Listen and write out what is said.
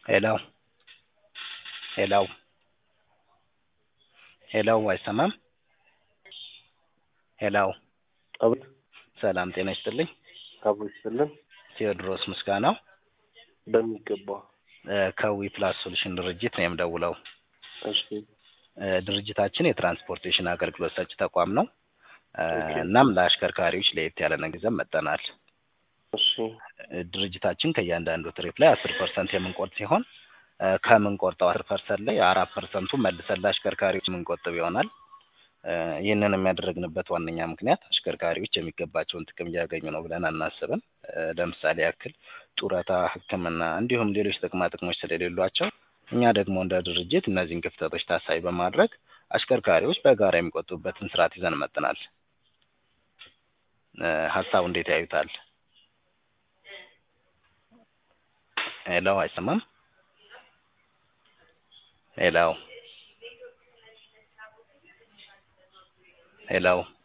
ሄሎ ሄሎ ሄሎ አይሰማም? ሄሎ አቤት ሰላም ጤና ይስጥልኝ። አብሮ ይስጥልን። ቴዎድሮስ ምስጋናው በሚገባ እ ከዊ ፕላስ ሶሉሽን ድርጅት ነው የምደውለው። እሺ እ ድርጅታችን የትራንስፖርቴሽን አገልግሎት ሰጪ ተቋም ነው። እ ኦኬ። እናም ለአሽከርካሪዎች ለየት ያለ ነገር ይዘን መጥተናል። እሺ እ ድርጅታችን ከእያንዳንዱ ትሪፕ ላይ አስር ፐርሰንት የምንቆርጥ ሲሆን እ ከምንቆርጠው አስር ፐርሰንት ላይ አራት ፐርሰንቱ መልሰን ለአሽከርካሪዎች የምንቆጥብ ይሆናል። እ ይህንን የሚያደርግንበት ዋነኛ ምክንያት አሽከርካሪዎች የሚገባቸውን ጥቅም እያገኙ ነው ብለን አናስብም። እ ለምሳሌ ያክል ጡረታ፣ ሕክምና እንዲሁም ሌሎች ጥቅማ ጥቅሞች ስለሌሏቸው እኛ ደግሞ እንደ ድርጅት እነዚህን ክፍተቶች ታሳቢ በማድረግ አሽከርካሪዎች በጋራ የሚቆጥቡበትን ስርዓት ይዘን መጥተናል። እ ሀሳቡ እንዴት ያዩታል? ሄሎ አይሰማም? ሄሎ ሄሎ